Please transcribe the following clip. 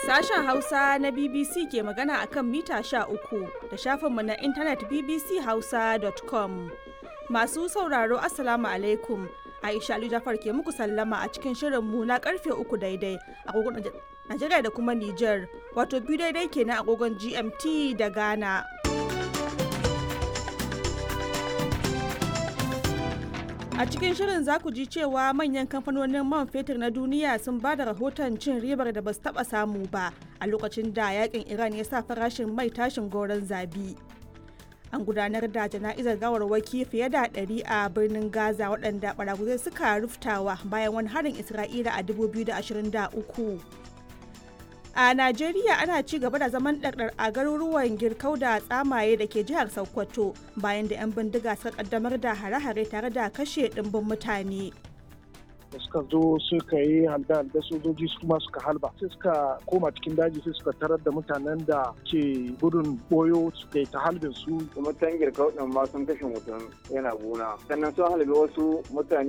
Sashen Hausa na BBC ke magana akan mita 13 da shafinmu na intanet bbchausa.com. Masu sauraro Assalamu alaikum. Aisha Ali Jafar ke muku sallama a cikin shirinmu na karfe uku daidai agogon Najeriya da kuma Nijar, wato biyu daidai kenan agogon GMT da Ghana. A cikin shirin za ku ji cewa manyan kamfanonin man fetur na duniya sun ba da rahoton cin ribar da ba su taɓa samu ba a lokacin da yakin Iran ya sa farashin mai tashin goron zabi. An gudanar da jana'izar gawarwaki fiye da ɗari a birnin Gaza waɗanda ɓaraguzai suka ruftawa bayan wani harin Isra'ila a 2023. A Najeriya ana ci gaba da zaman ɗarɗar a garuruwan girkau da tsamaye da ke jihar Sokoto bayan da 'yan bindiga suka kaddamar da hare-hare tare da kashe ɗimbin mutane. da suka zo suka yi halda da sojoji su kuma suka halba sai suka koma cikin daji sai suka tarar da mutanen da ke gudun boyo suka yi ta halbin su kuma tangir kauɗin ma sun kashe mutum yana gona sannan sun halbe wasu mutane